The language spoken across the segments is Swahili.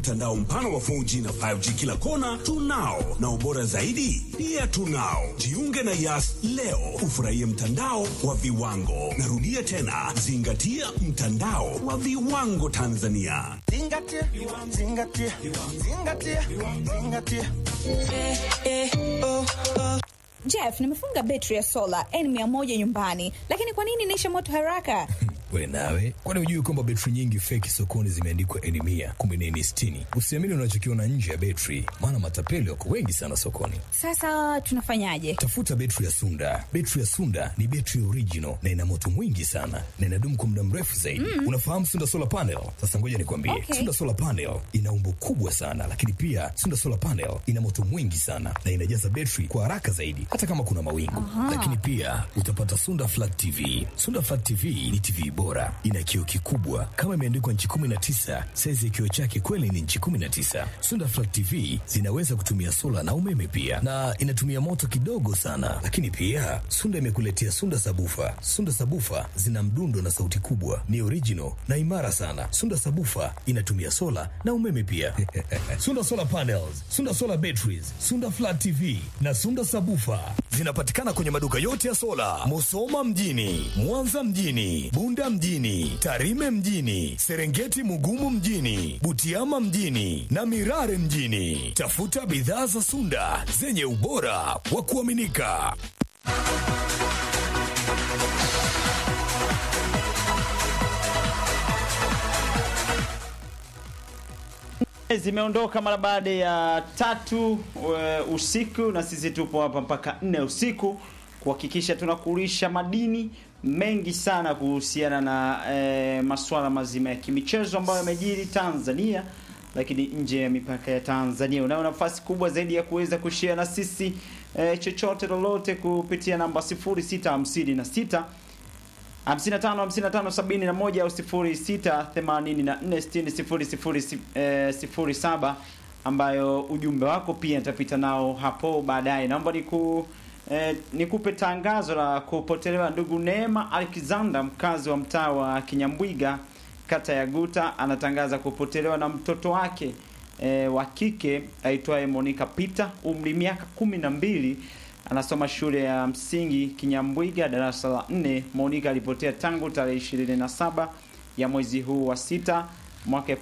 mtandao mpana wa 4G na 5G kila kona tunao, na ubora zaidi pia tunao. Jiunge na Yas leo ufurahie mtandao wa viwango. Narudia tena, zingatia mtandao wa viwango Tanzania. Zingatia, zingatia, zingatia, zingatia. Jeff, nimefunga betri ya sola N100 nyumbani, lakini kwa nini inaisha moto haraka? We nawe, kwani hujui kwamba betri nyingi feki sokoni zimeandikwa N mia kumbe ni N sitini? Usiamini unachokiona nje ya betri, maana matapeli wako wengi sana sokoni. Sasa tunafanyaje? Tafuta betri ya Sunda. Betri ya Sunda ni betri original na ina moto mwingi sana na inadumu kwa muda mrefu zaidi. Unafahamu Sunda solar panel? Sasa ngoja nikwambie, Okay. Sunda solar panel ina umbo kubwa sana, lakini pia Sunda solar panel ina moto mwingi sana na inajaza betri kwa haraka zaidi, hata kama kuna mawingu. Lakini pia utapata Sunda flat TV. Sunda flat TV ni TV bora, ina kioo kikubwa kama imeandikwa nchi 19. Saizi ya kioo chake kweli ni nchi 19. Sunda flat TV zinaweza kutumia sola na umeme pia, na inatumia moto kidogo sana. Lakini pia Sunda imekuletea Sunda sabufa. Sunda sabufa zina mdundo na sauti kubwa, ni original na imara sana. Sunda sabufa inatumia sola na umeme pia. Sunda solar panels, Sunda solar batteries, Sunda flat TV na Sunda sabufa zinapatikana kwenye maduka yote ya sola, Musoma mjini, Mwanza mjini, Bunda mjini, Tarime mjini, Serengeti Mugumu mjini, Butiama mjini na Mirare mjini. Tafuta bidhaa za Sunda zenye ubora wa kuaminika. zimeondoka mara baada ya tatu e, usiku na sisi tupo hapa mpaka nne usiku kuhakikisha tunakulisha madini mengi sana kuhusiana na e, masuala mazima ya kimichezo ambayo yamejiri Tanzania lakini nje ya mipaka ya Tanzania. Unayo nafasi kubwa zaidi ya kuweza kushare na sisi e, chochote lolote kupitia namba 0656 55 55 71 au 06 84 60 07 ambayo ujumbe wako pia nitapita nao hapo baadaye. Naomba niku eh, nikupe tangazo la kupotelewa ndugu Neema Alexander mkazi wa mtaa wa Kinyambwiga kata ya Guta anatangaza kupotelewa na mtoto wake eh, wa kike aitwaye Monica Peter umri miaka kumi na mbili anasoma shule ya msingi Kinyambwiga darasa la nne. Monica alipotea tangu tarehe 27 ya mwezi huu wa sita mwaka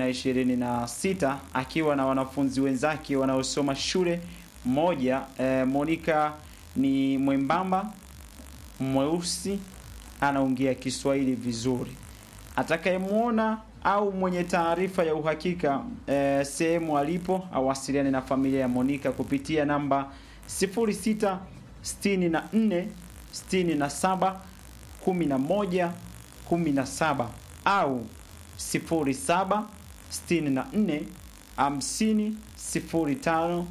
2026 akiwa na wanafunzi wenzake wanaosoma shule moja. E, Monica ni mwembamba mweusi, anaongea Kiswahili vizuri. Atakayemwona au mwenye taarifa ya uhakika e, sehemu alipo awasiliane na familia ya Monica kupitia namba 06 64 67 11 17 au 07 64 50 05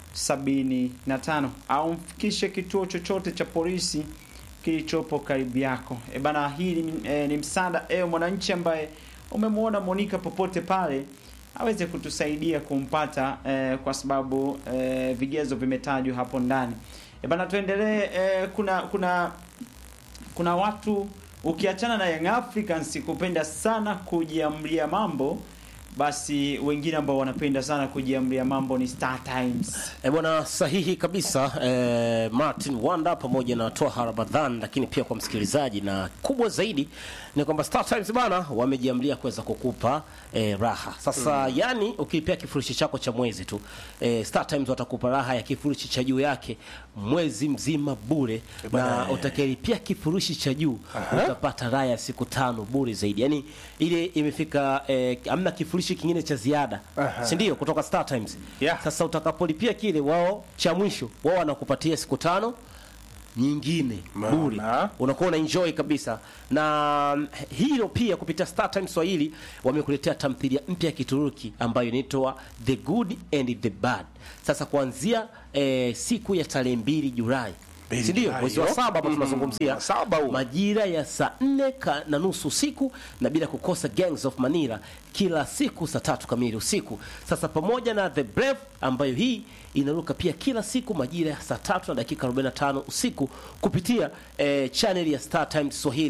75 au mfikishe kituo chochote cha polisi kilichopo karibu yako. E bana, hii ni, e, ni msaada ewe mwananchi ambaye umemwona Monica popote pale aweze kutusaidia kumpata eh, kwa sababu eh, vigezo vimetajwa hapo ndani. E bana, tuendelee. Eh, kuna kuna kuna watu ukiachana na Young Africans kupenda sana kujiamlia mambo, basi wengine ambao wanapenda sana kujiamlia mambo ni Star Times. E bwana, sahihi kabisa eh, Martin Wanda pamoja na Toha Ramadhan, lakini pia kwa msikilizaji, na kubwa zaidi ni kwamba Star Times bana wamejiamlia kuweza kukupa eh, raha sasa. Yani ukilipia kifurushi chako cha mwezi tu eh, Star Times watakupa raha ya kifurushi cha juu yake mwezi mzima bure, na utakayelipia kifurushi cha juu utapata raha ya siku tano bure zaidi. Yani ile imefika eh, amna kifurushi kingine cha ziada, si ndio? Kutoka Star Times Yeah. sasa utakapolipia kile wao cha mwisho wao wanakupatia siku tano nyingine bure, unakuwa una enjoy kabisa. Na mm, hilo pia kupitia Star Times Swahili wamekuletea tamthilia mpya ya Kituruki ambayo inaitwa The Good and the Bad. Sasa kuanzia eh, siku ya tarehe mbili Julai si ndio? Julai, Mwezi wa yo. saba hapa Mm, tunazungumzia saba huu. majira ya saa nne ka- na nusu usiku na bila kukosa Gangs of Manila kila siku saa tatu kamili usiku. Sasa pamoja na The Brave ambayo hii inaruka pia kila siku majira ya saa tatu na dakika 45 usiku kupitia eh, channel ya Star Times Swahili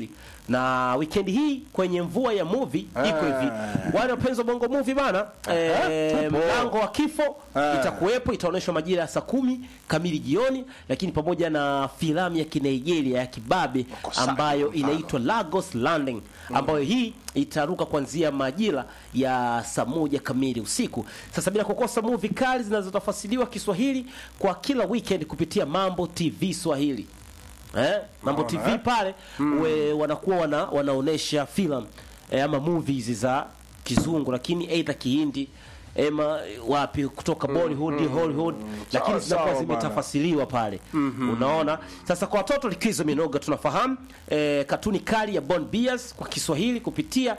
na weekend hii kwenye mvua ya movie iko hivi wale wapenzi wa bongo movie bana eh, tupo. mlango wa kifo Ah. itakuwepo itaonyeshwa majira ya saa kumi kamili jioni lakini pamoja na filamu ya kinigeria ya kibabe Wakosaji ambayo kwa mfano. inaitwa Lagos Landing ambayo hii itaruka kuanzia majira ya saa moja kamili usiku. Sasa bila kukosa movie kali zinazotafasiliwa Kiswahili kwa kila weekend kupitia Mambo TV Swahili. Eh, Mambo Unaona, TV eh? pale we, wanakuwa wana, wanaonesha filamu eh, ama movies za kizungu lakini aidha Kihindi ema wapi kutoka Bollywood, Hollywood lakini Sawa, zinakuwa sawa bana. zimetafasiliwa pale unaona sasa kwa watoto likizo minoga tunafahamu eh, katuni kali ya Bon Bias kwa Kiswahili kupitia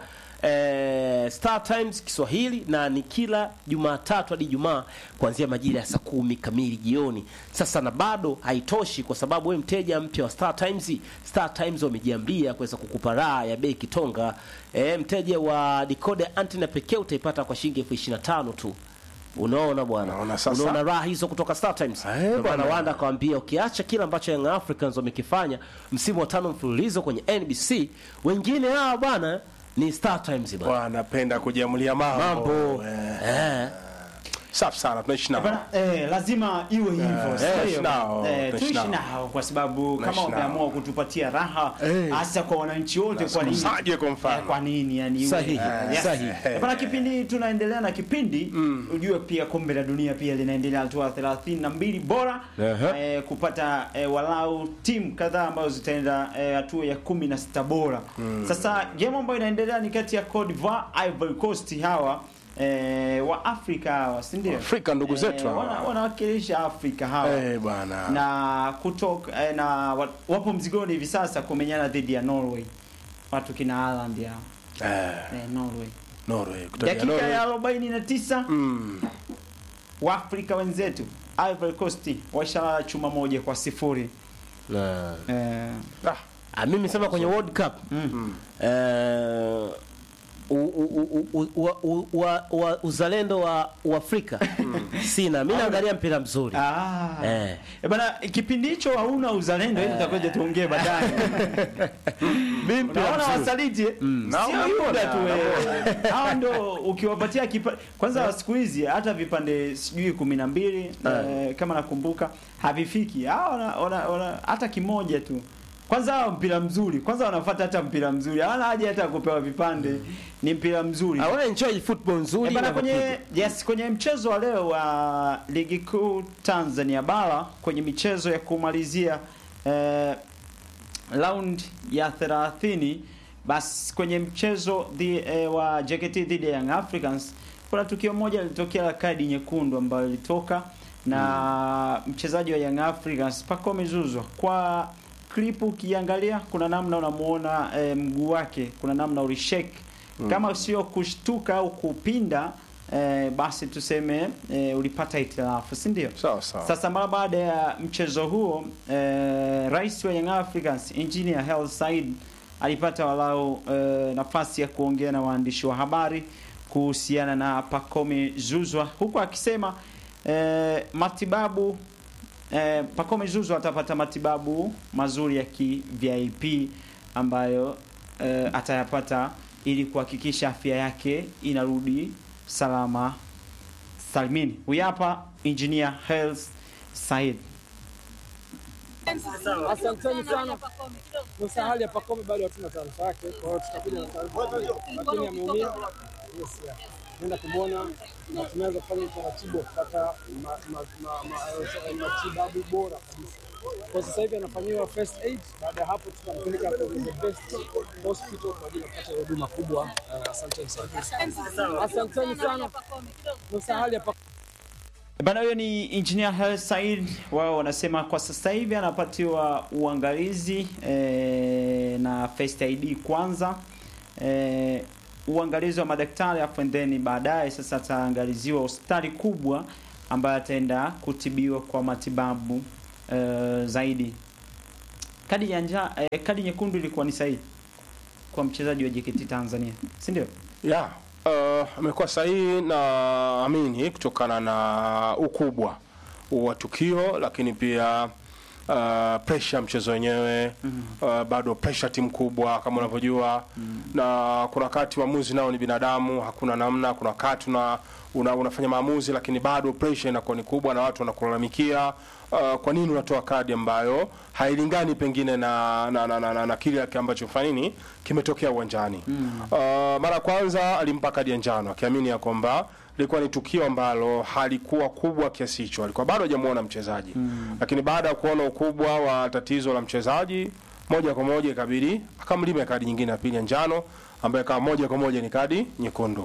eh, Star Times Kiswahili na ni kila Jumatatu hadi Ijumaa kuanzia majira ya saa kumi kamili jioni. Sasa na bado haitoshi, kwa sababu wewe mteja mpya wa Star Times, Star Times wamejiambia kuweza kukupa raha ya bei kitonga. Eh, mteja wa decoder antenna pekee utaipata kwa shilingi elfu ishirini na tano tu. Unaona bwana, Unaona sasa? unaona raha hizo kutoka Star Times. Eh, Ndio maana bwana. Wanda akawambia ukiacha kile ambacho Young Africans wamekifanya msimu wa tano mfululizo kwenye NBC, wengine hawa bwana ni Star Times bwana. wanapenda kujiamulia mambo, Mambo Eh, eh, safi sana tunaishi nao Bana, eh, lazima iwe hivyo Eh, sio? tunaishi nao, Eh, tunaishi tuishi nao. nao kwa sababu kama Tunaishi nao. wameamua kutupatia raha Eh. hasa kwa wananchi wote kwa nini Msaje kwa mfano. Eh, kwa nini yani iwe- Sahihi, Eh, sahihi. eh, bana kipindi tunaendelea na kipindi ujue pia kombe la dunia pia linaendelea hatua 32 bora Ehe. eh, kupata eh, walau timu kadhaa ambazo zitaenda eh, hatua ya 16 bora sasa game ambayo inaendelea ni kati ya Cote d'Ivoire Ivory Coast hawa eh, wa Afrika hawa si ndio Afrika ndugu zetu hawa. wana- wanawakilisha Afrika hawa Eh, bwana na kutoka eh, na wa- wapo mzigoni hivi sasa kumenyana dhidi ya Norway watu kina Haaland hao eh, eh, Norway Norway kutoka dakika Norway. ya 49 Mm. Waafrika wenzetu Ivory Coast washalala chuma moja kwa sifuri na eh, Ah, ah, mimi sema kwenye World Cup eh, u, u, u, u, u, u, wa, wa, uzalendo wa Uafrika sina. Mimi naangalia mpira mzuri ah. Eh. Eh, bana kipindi hicho hauna uzalendo ili tutakuja tuongee baadaye unaona wasaliti eh? Na sio unaona, yuda tu unaona. eh. hawa ndo ukiwapatia kipa... kwanza siku hizi hata vipande sijui kumi na mbili eh, kama nakumbuka havifiki hawa wana, wana, wana, hata kimoja tu kwanza hawa mpira mzuri kwanza wanafuata hata mpira mzuri hawana haja hata ya kupewa vipande ni mpira mzuri I wanna enjoy football nzuri Eh, bana na kwenye vipindi. yes kwenye mchezo wa leo wa ligi kuu Tanzania bara kwenye michezo ya kumalizia eh, round ya 30 basi kwenye mchezo di, eh, wa JKT dhidi ya Young Africans kuna tukio moja lilitokea la kadi nyekundu ambayo ilitoka na mchezaji wa Young Africans Pacome Zouzoua kwa klipu ukiangalia kuna namna unamuona eh, mguu wake kuna namna ulishake kama sio kushtuka au kupinda eh, basi tuseme eh, ulipata itilafu si ndio sawa sawa sasa mara baada ya mchezo huo eh, rais wa Young Africans Engineer Hersi Said alipata walau eh, nafasi ya kuongea na waandishi wa habari kuhusiana na Pacome Zouzoua huku akisema eh, matibabu eh, Pacome Zouzoua atapata matibabu mazuri ya ki VIP ambayo eh, atayapata ili kuhakikisha afya yake inarudi salama salimini. Huyu hapa engineer Hersi Said. Asanteni sana. Nusa hali ya Pacome bado hatuna taarifa yake, kwa hiyo tutakuja na taarifa, lakini ameumia. Yes, yeah. Nenda kumwona na tunaweza kufanya utaratibu wa kupata ma- ma- ma- ma- eh, matibabu bora kabisa. Kwa sasa hivi anafanyiwa first aid, baada ya hapo tutampeleka kwenye the best hospital kwa ajili ya kupata huduma kubwa. Eh, Asanteni sana. Asanteni sana. Nusa hali ya Pacome Bana, huyo ni engineer Hersi Said. Wao wanasema kwa sasa hivi anapatiwa uangalizi eh, na first ID kwanza eh, uangalizi wa madaktari afu and then baadaye sasa ataangaliziwa hospitali kubwa ambayo ataenda kutibiwa kwa matibabu eh, zaidi. Kadi ya njaa eh, kadi nyekundu ilikuwa ni sahihi kwa mchezaji wa JKT Tanzania, si ndio? ya uh, amekuwa sahihi na amini kutokana na ukubwa wa tukio, lakini pia uh, pressure ya mchezo wenyewe uh, bado pressure timu kubwa kama unavyojua na kuna wakati waamuzi nao ni binadamu hakuna namna kuna wakati una, una, unafanya maamuzi lakini bado pressure inakuwa ni kubwa na watu wanakulalamikia uh, kwa nini unatoa kadi ambayo hailingani pengine na na, na, na, na, na kile ambacho fanya nini kimetokea uwanjani uh, mara ya kwanza alimpa kadi ya njano akiamini ya kwamba lilikuwa ni tukio ambalo halikuwa kubwa kiasi hicho, alikuwa bado hajamuona mchezaji mm. Lakini baada ya kuona ukubwa wa tatizo la mchezaji, moja kwa moja ikabidi akamlima kadi nyingine ya pili ya njano, ambayo kama moja kwa moja ni kadi nyekundu.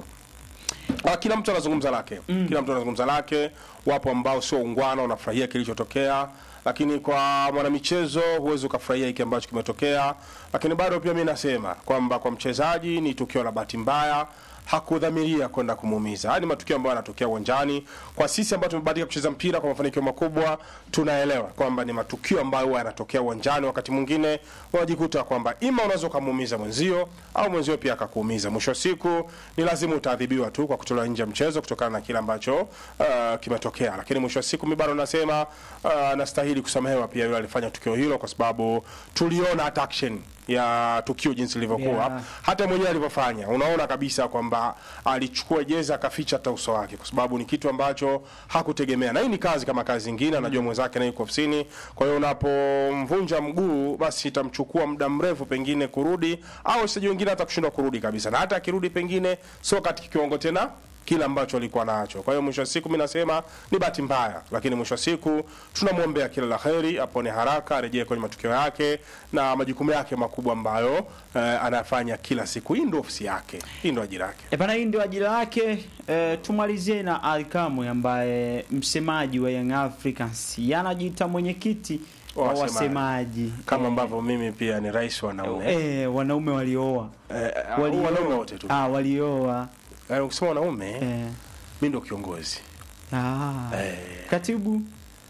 Ah, kila mtu anazungumza lake mm. Kila mtu anazungumza lake. Wapo ambao sio ungwana, wanafurahia kilichotokea, lakini kwa mwanamichezo huwezi ukafurahia hiki ambacho kimetokea. Lakini bado pia mi nasema kwamba kwa mchezaji ni tukio la bahati mbaya hakudhamiria kwenda kumuumiza. Haya ni matukio ambayo yanatokea uwanjani. Kwa sisi ambao tumebahatika kucheza mpira kwa mafanikio makubwa, tunaelewa kwamba ni matukio ambayo huwa yanatokea uwanjani. Wakati mwingine unajikuta kwamba ima unaweza ukamuumiza mwenzio au mwenzio pia akakuumiza. Mwisho wa siku ni lazima utaadhibiwa tu kwa kutolewa nje ya mchezo kutokana na kile ambacho uh, kimetokea, lakini mwisho wa siku mi bado nasema uh, nastahili kusamehewa pia yule alifanya tukio hilo, kwa sababu tuliona hata action ya tukio jinsi lilivyokuwa Yeah. hata mwenyewe alivyofanya, unaona kabisa kwamba alichukua jezi akaficha hata uso wake, kwa sababu ni kitu ambacho hakutegemea, na hii ni kazi kama kazi nyingine. Anajua mwenzake naye yuko ofisini, kwa hiyo unapomvunja mguu, basi itamchukua muda mrefu pengine kurudi, au wachezaji wengine hata kushindwa kurudi kabisa, na hata akirudi pengine sio katika kiwango tena kile ambacho alikuwa nacho. Kwa hiyo mwisho wa siku mimi nasema ni bahati mbaya, lakini mwisho wa siku tunamwombea kila la heri, apone haraka, arejee kwenye matukio yake na majukumu yake makubwa ambayo eh, anafanya kila siku. Hii ndio ofisi yake, hii ndio ajira yake. E bana, hii ndio ajira yake. E, tumalizie na Ali Kamwe ambaye msemaji wa Young Africans yanajiita mwenyekiti wa Wasemaji. wasemaji Kama Eh, ambavyo mimi pia ni rais wa wanaume eh, wanaume walioa eh, walioa. wanaume wote tu. ah, walioa Eh, Ukisema wanaume eh. mimi ndio kiongozi Ah, Eh. katibu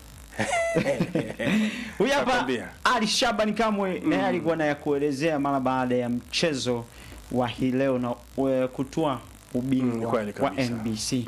huyu hapa Nakwambia. Ali Shabani Kamwe naye alikuwa na ya kuelezea mara baada ya mchezo wa hii leo na e, kutua Mm, ubingwa kweli wa kabisa. NBC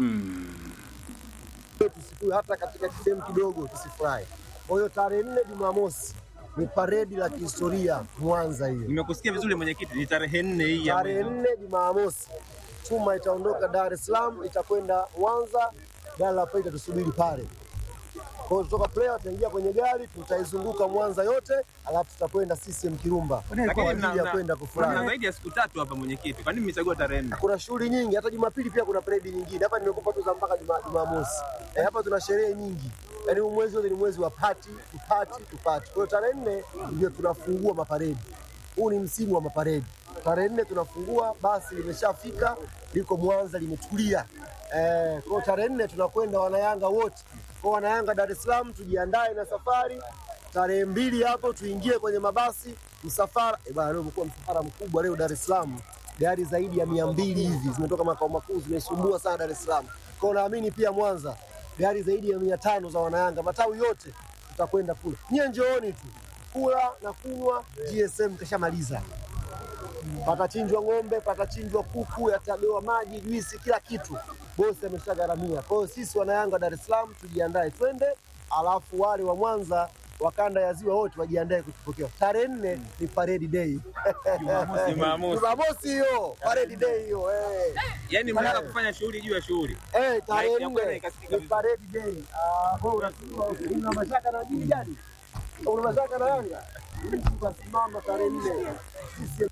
tusiku hata katika sehemu kidogo tusifurahi. Kwa hiyo tarehe nne Jumamosi ni paredi la kihistoria Mwanza hiyo. Nimekusikia vizuri mwenyekiti, ni tarehe nne hii ya Tarehe mwezi. nne Jumamosi chuma itaondoka Dar es Salaam itakwenda Mwanza, gari la pili itatusubiri pale. Kwa hiyo kutoka player tutaingia kwenye gari tutaizunguka Mwanza yote, alafu tutakwenda CCM Kirumba kwa Lakini ajili mna- ya mna- kwenda mna kufurahi. zaidi ya siku tatu hapa mwenyekiti, kwa nini mmechagua tarehe nne? Kuna shughuli nyingi, hata Jumapili pia kuna paredi nyingine. Hapa nimekupa tu za mpaka Juma- Jumamosi. Eh, hapa tuna sherehe nyingi, yaani huu mwezi wote ni mwezi wa pati tupati tupati. Kwa hiyo tarehe nne ndio tunafungua maparedi. Huu ni msimu wa maparedi. Tarehe nne tunafungua, basi limeshafika liko Mwanza limetulia. Eh, kwa hiyo tarehe nne tunakwenda wanayanga wote. Kwa wanayanga Dar es Salaam tujiandae na safari. Tarehe mbili hapo tuingie kwenye mabasi msafara. Eh, bwana leo umekuwa msafara mkubwa leo Dar es Salaam gari zaidi ya mia mbili hivi zimetoka makao makuu zimesumbua sana Dar es Salaam. Kwa hiyo naamini pia Mwanza gari zaidi ya mia tano za wanayanga matawi yote tutakwenda kule. Nyie njooni tu kula na kunywa, GSM kashamaliza. Patachinjwa ng'ombe, patachinjwa kuku, yatagawa maji, juisi, kila kitu bosi ameshagharamia. Kwa hiyo sisi wanayanga Dar es Salaam tujiandae twende, alafu wale wa Mwanza wa kanda ya ziwa wote wajiandae kutupokea. Tarehe nne ni parade day. Jumamosi. Jumamosi hiyo parade day hiyo eh. Yaani mnataka kufanya shughuli juu ya shughuli. Eh, tarehe Ya kwenda nne ikasikika ni parade day. Ah, wewe unasema una mashaka na nini gani? Una mashaka na Yanga? Tutasimama tarehe nne. Sisi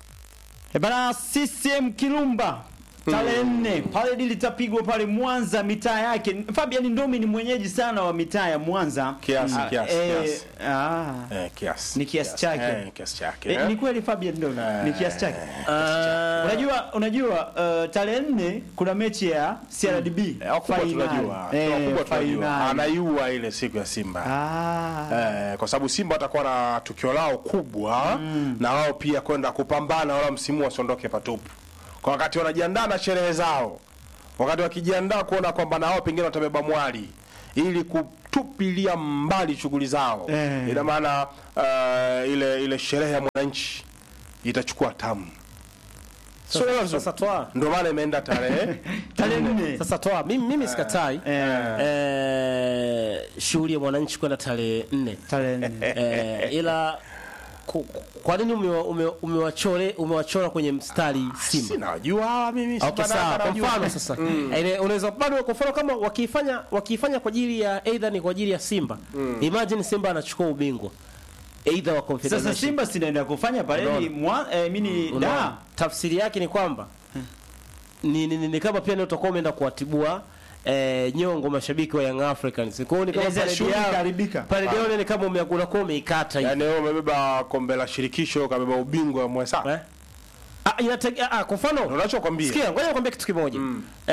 E bana, CCM Kirumba tarehe nne paredi litapigwa pale Mwanza, mitaa yake. Fabian Ndomi ni mwenyeji sana wa mitaa ya Mwanza Kiasi, Ah, kiasi, eh, kiasi. ah. Eh, kiasi. Ni kiasi chake. Eh, kiasi chake. Eh, eh. ni kweli Fabian Ndomi ni kiasi chake. Ah, Unajua, unajua uh, tarehe nne kuna mechi ya CRDB Eh, wakubwa finali. tunajua. Eh, Wakubwa tunajua. finali. Anaiua ile siku ya Simba. Ah. Eh, kwa sababu Simba watakuwa na tukio lao kubwa na wao pia kwenda kupambana wala msimu wasiondoke patupu. Kwa wakati wanajiandaa na sherehe zao, wakati wakijiandaa kuona kwamba na wao pengine watabeba mwali ili kutupilia mbali shughuli zao Eh. ina maana uh, ile ile sherehe ya mwananchi itachukua tamu Sio hilo vizuri. Sasa toa Ndio maana imeenda tarehe tarehe nne sasa toa mimi, mimi sikatai eh, shughuli ya mwananchi kwenda tarehe nne tarehe nne eh, ila ku- ku- kwa nini umewa- ume- umewachore umewachora kwenye mstari Simba? sinajua hawa mimi Okay, Simba sawa. na- Kwa najua. mfano sasa ile unaweza bado kwa mfano kama wakiifanya wakiifanya kwa ajili ya either ni kwa ajili ya Simba imagine Simba anachukua ubingwa either wa sasa Confederation simba sinaenda kufanya paredi mwa eh, mini Unaona? da tafsiri yake ni kwamba ni, ni, ni, ni kama pia ni utakuwa umeenda kuwatibua eh, nyongo mashabiki wa Young Africans. Kwa hiyo ni kama Inaweza paredi shughuli yao ikaharibika. paredi yao ni kama ume- unakuwa umeikata hivi. Yaani wewe umebeba kombe la shirikisho kabeba ubingwa mwesa. Eh? Ah, inatege, ah, kwa mfano Unachokwambia. sikia, ngoja nikwambie kitu kimoja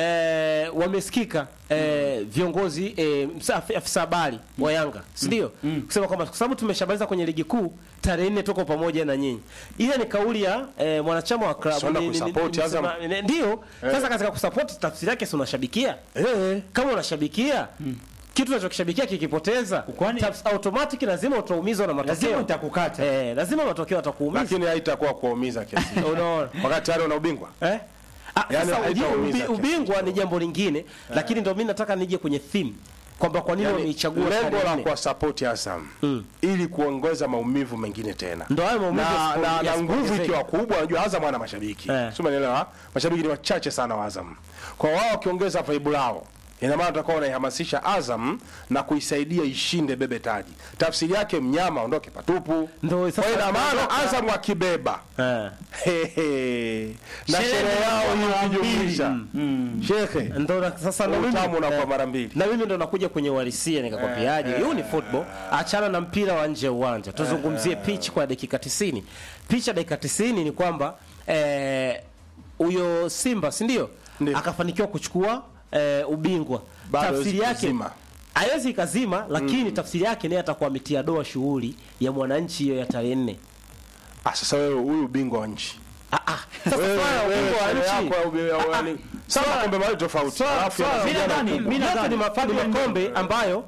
eh, wamesikika eh, viongozi eh, msa- afi- afisa habari wa Yanga si ndio? kusema kwamba kwa sababu tumeshamaliza kwenye ligi kuu tarehe nne tuko pamoja na nyinyi. Ile ni kauli ya eh, mwanachama wa klabu Swala ni- ni- ni- kusupport ni- Azam. msema- ni- ndio. Sasa katika kusupport tafsiri yake si unashabikia Eh. kama unashabikia kitu unachokishabikia kikipoteza Kwani- tafs- automatic lazima utaumizwa na matokeo lazima utakukata eh, lazima matokeo atakuumiza Lakini haitakuwa kuumiza kiasi. unaona Wakati tayari una ubingwa. Eh? Ah, Yaani sasa ujue haitaumiza ubi, kiasi. ubingwa ni jambo lingine lakini ndio mimi nataka nije kwenye theme kwamba kwa nini Yaani, wameichagua lengo tarehe la nne. kwa support Azam ili kuongeza maumivu mengine tena. Ndio hayo maumivu na, yasipo- na, na nguvu yasipoongezeka. ikiwa kubwa, unajua Azam ana mashabiki Eh. sio, umeelewa? Mashabiki ni wachache sana wa Azam, kwa wao wakiongeza vibe lao ina maana utakuwa unaihamasisha Azam na kuisaidia ishinde bebe taji. Tafsiri yake mnyama ondoke patupu. Ndio, sasa Kwa hiyo ina maana tunaondoka. Azam akibeba Eh. Hehe. na Sherehe sherehe yao inakuwa mara hiyo mbili. ikijumlisha shehe, Ndio na- sasa ndo mimi utamu unakuwa eh, mara mbili. na mimi ndo nakuja kwenye uhalisia nikakwambiaje, hiyo ni football, achana na mpira wa nje ya uwanja, tuzungumzie pitch kwa dakika 90. Pitch ya dakika 90 ni kwamba eh, huyo Simba si ndio Ndio. akafanikiwa kuchukua eh, ubingwa, Bado tafsiri hawezi yake kuzima. haiwezi ikazima, lakini tafsiri yake naye atakuwa ametia doa shughuli ya mwananchi hiyo ya tarehe nne. Ah, sasa wewe huyu ubingwa wa nchi Ah, ah. Sasa Wewe- swala la wewe ubingwa wa sherehe nchi yako ya ubi- ya- yaani, sawa kombe mawili tofauti. Alafu ya- mimi nadhani- mimi yote nadhani- ni mafa- ni Fabian- makombe ambayo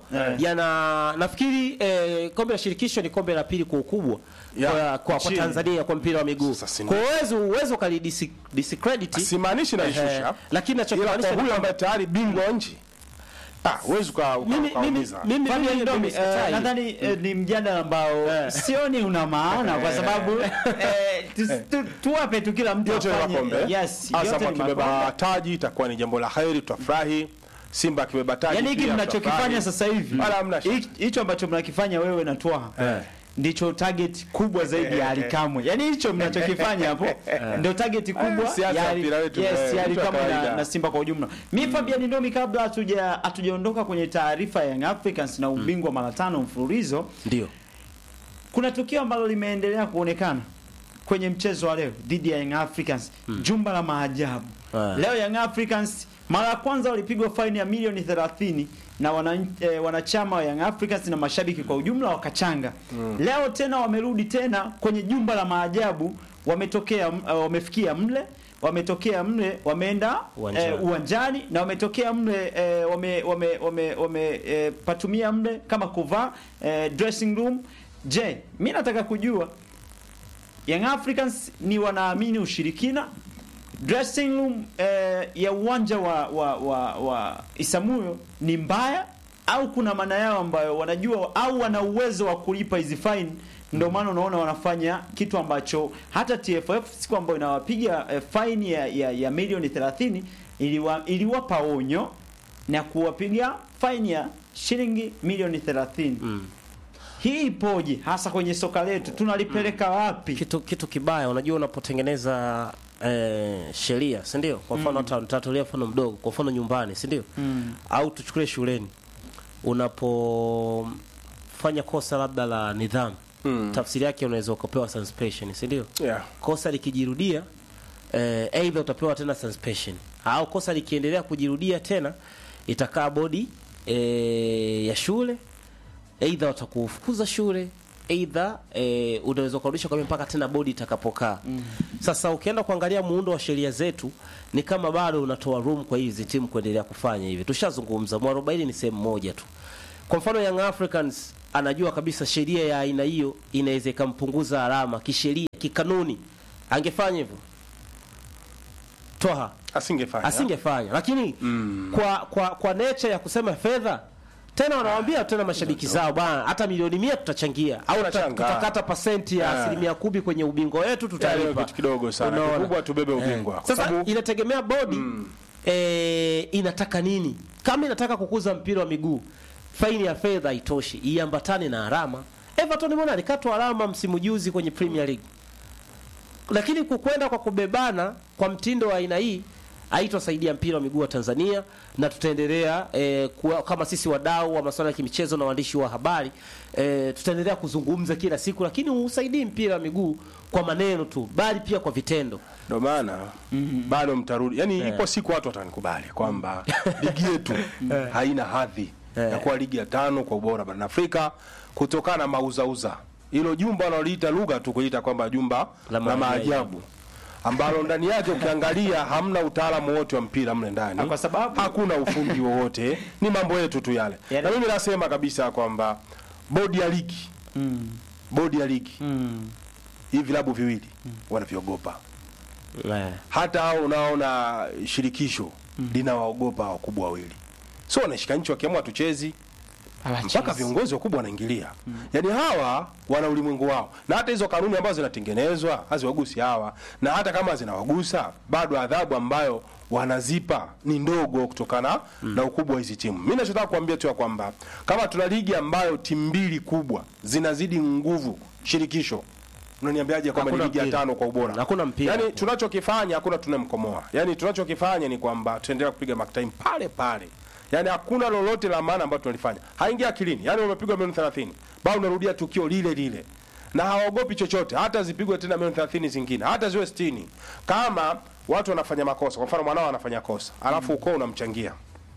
yana nafikiri eh, kombe la shirikisho ni kombe la pili kwa ukubwa Ya, kwa, kwa, kwa nchini. Tanzania kwa mpira wa miguu. Sasa sina- Kwa uwezo uwezo kali disi- discredit simaanishi naishusha lakini ila nachokimaanisha kwa ni huyu kwamba ambaye tayari bingwa wa nchi ah, huwezi uka- uka- mimi mimi ukaumiza. mimi Fabian mimi- Ndomi, mimi sikatai. eh, nadhani eh, ni mjadala ambao sioni una maana kwa sababu eh, tu- tu- tuwape tu kila mtu yote ni afanye- makombe yes, Azam yote ni akibeba makombe. taji itakuwa ni jambo la heri tutafurahi Simba akibeba taji Yaani hiki pia mnachokifanya tutafurahi. sasa hivi Wala hamna shida. hich- hicho ambacho mnakifanya wewe na Twaha Eh. ndicho target kubwa zaidi ya Alikamwe. Yaani hicho mnachokifanya hapo ndio target kubwa Siasa ya ya Ali- mpira wetu, yes, eh, ya vitu vya Alikamwe na, kawaida. na Simba kwa ujumla. Mimi Fabian Ndomi, kabla hatuja hatujaondoka kwenye taarifa ya Young Africans na ubingwa mara tano mfululizo, ndio kuna tukio ambalo limeendelea kuonekana kwenye mchezo wa leo dhidi ya Young Africans jumba la maajabu Ah. leo Young Africans mara ya kwanza walipigwa faini ya milioni 30 na wana, eh, wanachama wa Young Africans na mashabiki kwa ujumla wakachanga leo tena wamerudi tena kwenye jumba la maajabu wametokea uh, wamefikia mle wametokea mle wameenda Uwanjani. eh, uwanjani na wametokea mle eh, wame, wame, wame, wame eh, patumia mle kama kuvaa eh, dressing room je mi nataka kujua Young Africans ni wanaamini ushirikina dressing room eh, ya uwanja wa, wa, wa, wa Isamuyo ni mbaya au kuna maana yao ambayo wanajua au wana uwezo wa kulipa hizi fine ndio maana unaona wanafanya kitu ambacho hata TFF siku ambayo inawapiga eh, fine ya, ya, ya milioni 30 iliwa, iliwapa onyo na kuwapiga fine ya shilingi milioni 30 hii ipoje hasa kwenye soka letu tunalipeleka wapi kitu kitu kibaya unajua unapotengeneza eh, sheria si ndio kwa mfano hata nitatolea mfano mdogo kwa mfano nyumbani si ndio au tuchukulie shuleni unapofanya kosa labda la nidhamu tafsiri yake unaweza ukapewa suspension si ndio Yeah. kosa likijirudia eh, aidha utapewa tena suspension au kosa likiendelea kujirudia tena itakaa bodi eh, ya shule aidha watakufukuza shule aidha eh, unaweza ukarudisha kwa mpaka tena bodi itakapokaa sasa ukienda kuangalia muundo wa sheria zetu ni kama bado unatoa room kwa hizi timu kuendelea kufanya hivi tushazungumza mwarobaini ni sehemu moja tu kwa mfano Young Africans anajua kabisa sheria ya aina hiyo inaweza ikampunguza alama kisheria kikanuni angefanya hivyo Toha asingefanya asingefanya, lakini kwa kwa kwa nature ya kusema fedha tena wanawaambia tena mashabiki zao bwana, hata milioni mia tutachangia au tuta- Tunachanga. tutakata pasenti ya Ah. asilimia kumi kwenye ubingwa wetu Yaani tutalipa. kitu kidogo sana Unaona? kikubwa tubebe ubingwa kwa Sasa sababu inategemea bodi eh, inataka nini. Kama inataka kukuza mpira wa miguu, faini ya fedha haitoshi, iambatane na alama. Everton mbona alikatwa alama msimu juzi kwenye Premier League, lakini kukwenda kwa kubebana kwa mtindo wa aina hii haitosaidia mpira wa miguu wa Tanzania, na tutaendelea eh, kuwa, kama sisi wadau wa masuala ya kimichezo na waandishi wa habari eh, tutaendelea kuzungumza kila siku, lakini usaidii mpira wa miguu kwa maneno tu, bali pia kwa vitendo. ndio maana bado mtarudi yani ipo siku watu watanikubali kwamba ligi yetu haina hadhi ya kuwa ligi ya tano kwa ubora barani Afrika kutokana na mauzauza hilo jumba wanaliita lugha tu kuita kwamba jumba La la, maajabu. maajabu ambalo ndani yake ukiangalia hamna utaalamu wote wa mpira mle ndani Ah, kwa sababu- hakuna ufundi wowote ni mambo yetu tu yale Yaani- na mimi nasema kabisa kwamba bodi ya ligi bodi ya ligi hivi vilabu viwili wanavyogopa Eh. hata hao unaona shirikisho linawaogopa wakubwa wawili so wanashika nchi wakiamua tuchezi mpaka viongozi wakubwa wanaingilia yaani hawa wana ulimwengu wao na hata hizo kanuni ambazo zinatengenezwa haziwagusi hawa na hata kama zinawagusa bado adhabu ambayo wanazipa ni ndogo kutokana na ukubwa wa hizi timu mi nachotaka kuambia tu ya kwamba kama tuna ligi ambayo timu mbili kubwa zinazidi nguvu shirikisho unaniambiaje kwamba ni Hakuna ligi ya mpira. tano kwa ubora Hakuna mpira. yani tunachokifanya hakuna tunamkomoa yani tunachokifanya ni kwamba tuendelea kupiga mark pale pale yani hakuna lolote la maana ambalo tunalifanya haingia akilini yani umepigwa milioni 30 bado unarudia tukio lile lile na hawaogopi chochote hata zipigwe tena milioni 30 zingine hata ziwe 60 kama watu wanafanya makosa kwa mfano mwanao anafanya kosa alafu ukoo unamchangia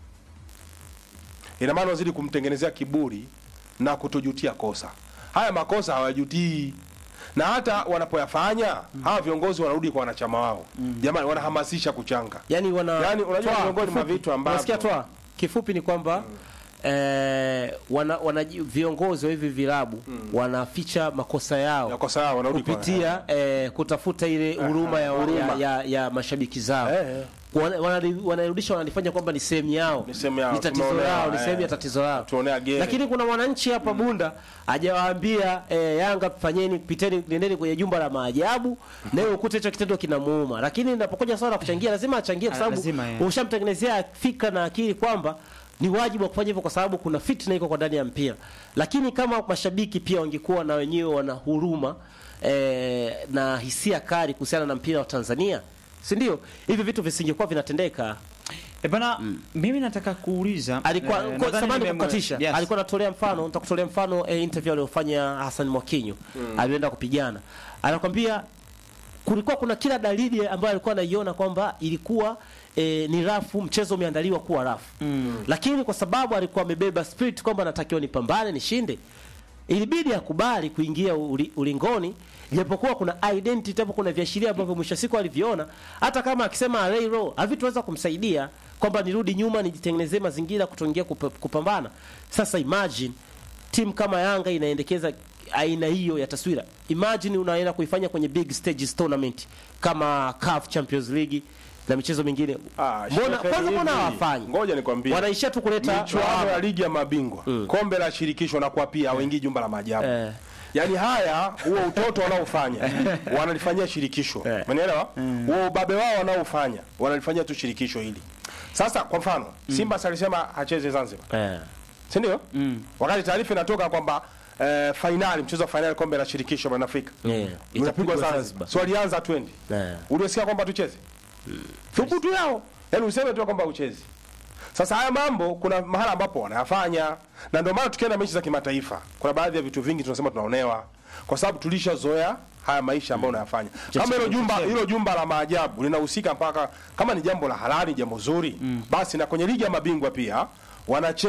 ina maana unazidi kumtengenezea kiburi na kutojutia kosa haya makosa hawajutii na hata wanapoyafanya hawa viongozi wanarudi kwa wanachama wao jamani wanahamasisha kuchanga yani wana Yani, unajua Toa, miongoni mwa kifupi, vitu ambavyo- unasikia toa kifupi ni kwamba eh, wana, wana viongozi wa hivi vilabu wanaficha makosa yao makosa yao wanarudi kwa- kupitia eh, kutafuta ile huruma ya, ya, ya, ya mashabiki zao Eh, eh. Wana- wanali- wanarudisha wanalifanya kwamba ni sehemu yao Ni sehemu yao, ni tatizo tumeonewa, lao ni eh. sehemu ya tatizo lao Tuonea gere. lakini kuna mwananchi hapa Bunda hajawaambia eh, Yanga fanyeni piteni nendeni kwenye jumba la maajabu nawe ukute hicho kitendo kinamuuma lakini inapokuja swala la kuchangia lazima achangie kwa Ah, sababu lazima, eh. ushamtengenezea fikra na akili kwamba ni wajibu wa kufanya hivyo kwa sababu kuna fitna iko kwa ndani ya mpira lakini kama mashabiki pia wangekuwa na wenyewe wana huruma eh, na hisia kali kuhusiana na mpira wa Tanzania si ndio hivi vitu visingekuwa vinatendeka E bana, mimi nataka kuuliza alikuwa eh, kwa nadhani samani nimemwe- kukatisha Yes. alikuwa anatolea mfano nitakutolea mfano eh, interview aliyofanya Hassan Mwakinyo alienda kupigana anakwambia kulikuwa kuna kila dalili ambayo alikuwa anaiona kwamba ilikuwa e, ni rafu mchezo umeandaliwa kuwa rafu mm. lakini kwa sababu alikuwa amebeba spirit kwamba anatakiwa nipambane nishinde ilibidi akubali kuingia uli, ulingoni japokuwa kuna identity hapo kuna viashiria ambavyo mwisho wa siku aliviona hata kama akisema array row havitoweza kumsaidia kwamba nirudi nyuma nijitengenezee mazingira kutoingia kup, kupambana sasa imagine timu kama Yanga inaendekeza aina hiyo ya taswira. Imagine unaenda kuifanya kwenye big stages tournament kama CAF Champions League na michezo mingine. Ah, Mbona shehe, kwanza mbona hivi, hawafanyi? ngoja nikwambie Wanaishia tu kuleta michuano ya lawama. ligi ya mabingwa kombe la shirikisho na kwa pia hawaingii jumba la maajabu Eh. yaani haya huo utoto wanaofanya wanalifanyia shirikisho Eh. umenielewa huo ubabe wao wanaofanya wanalifanyia tu shirikisho hili sasa kwa mfano simba si alisema hacheze zanzibar Eh. si ndio wakati taarifa inatoka kwamba eh, fainali mchezo wa fainali kombe la shirikisho barani afrika Yeah. unapigwa Itapigwa zanzibar so walianza twendi Eh. uliosikia kwamba tucheze thubutu yao yaani useme tu kwamba uchezi sasa haya mambo kuna mahala ambapo wanayafanya na ndio maana tukienda mechi za kimataifa kuna baadhi ya vitu vingi tunasema tunaonewa kwa sababu tulishazoea haya maisha ambayo unayafanya kama hilo jumba hilo jumba la maajabu linahusika mpaka kama ni jambo la halali jambo zuri basi na kwenye ligi ya mabingwa pia wanacheza